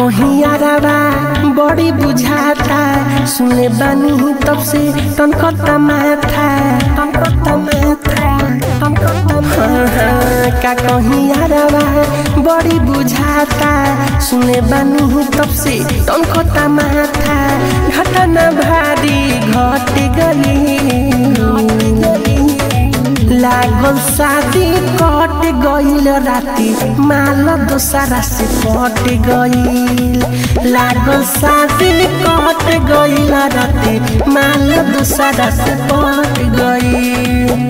कहीं यारावा बड़ी बुझाता सुने बानी तब से तनकता माथा तनकता माथा तनकता हाँ, हाँ, का कहीं यारावा बड़ी बुझाता सुने बानी तब से तनकता माथा घटना भारी घट गई लागल शादी कट गईल राती माल दोसरा से पट गईल लागल शादी कट गईल राती माल दोसरा से पट गईल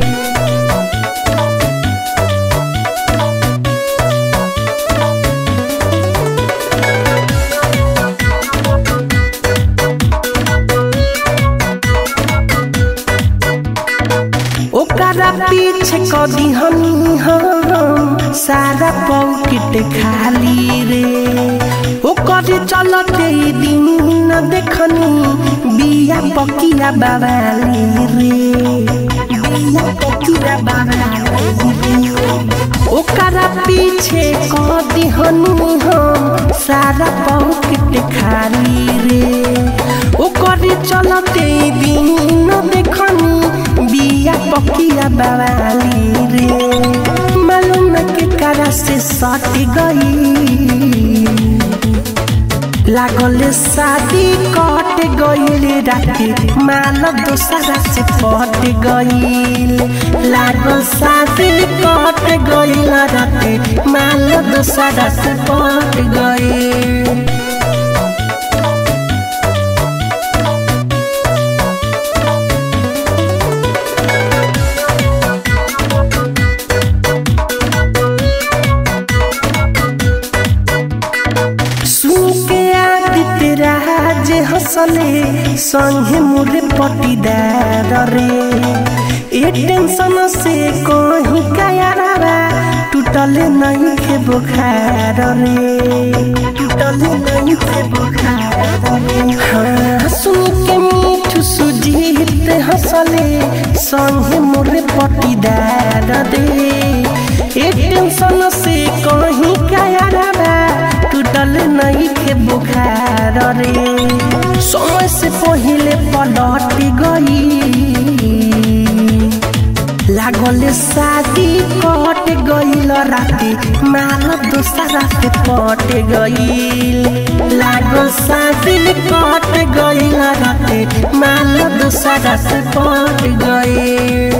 ओकरा पीछे कदी हमी हम सारा पॉकेट खाली रे ओकर चलते दिन न देखनी बिया पकिया बाबाली रे बिया पकिया बाबाली रे ओकरा पीछे कदी हमी हम सारा पॉकेट खाली रे ओकर चलते दिन न देखनी बिया पकिया बाबाली रे मालूम के करा से सट गई लागल शादी कट गईल राती माल दोसरा से पट गईल लागल शादी कट गईल राती माल दोसरा से पट गईल सुके आदित्य राज हंसले संगे मोरे पटीदार रे ए टेंशन से कहीं कायारा टूटल नहीं के बुखार रे टूटल नहीं के बुखार रे हाँ सुन के मीठू सुजीत हंसले संगे मोरे पटीदार रे ए टेंशन से कहीं कायारा टूटल नहीं के बुखार रे समय से पहले पलट गई लागल शादी कट गईल राती माल दोसरा से पट गईल लागल शादी कट गईल राती माल दोसरा से पट गईल